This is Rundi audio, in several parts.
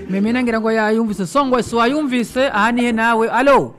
memena ngira ngo yayumvise songwe si wayumvise aha nihe nawe alo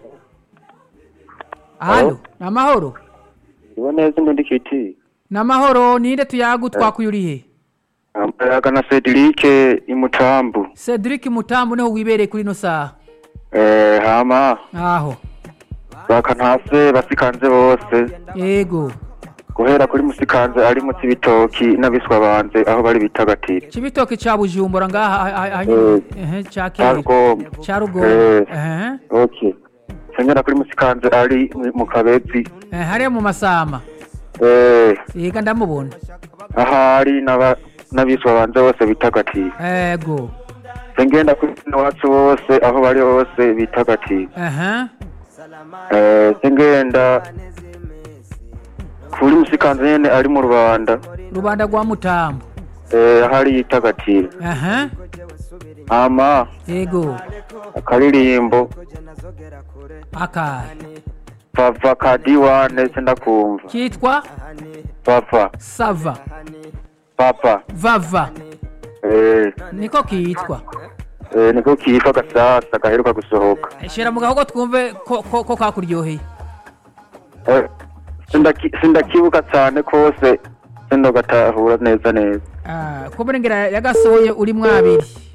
alo ni amahoro ibo neza ndi kiti ni amahoro ninde tuyagu twakuye urihe amayaga na Cedric imutambu cedric mutambu niho wibereye kuri ino saha eh hama aho bakantase basikanze bose yego guhera kuri musikanze ari mu cibitoki n'abiswa banze aho bari bitagatira cibitoke ca bujumbura ngaha ah- ah- ah- nyene. ehe ca kera Arugombo ca rugombo Eh. ehe okay senyera kuri musikanze ari mu- mu kabezi Eh, hariya mu masama eh yega ndamubona ahari n'aba- n'abiswa banze bose bitagatira ego sengenda kuri bene wacu bose aho bari hose bitagatira ehe eh sengenda kuri musikanze nyene ari mu rubanda rubanda rwa mutambo eh ahari yitagatira ehe ama yego akaririmbo akahe papa ka diwane sendakumva kitwa papa sava papa vava eh niko kitwa eh niko kitwa gasasa gaheruka gusohoka shira mu gahogo twumve ko ko, ko kakuryoheye Eh, sindaki- sindakibuka cyane kose sindogatahura neza neza Ah, ko burengera yagasohoye uri mwabiri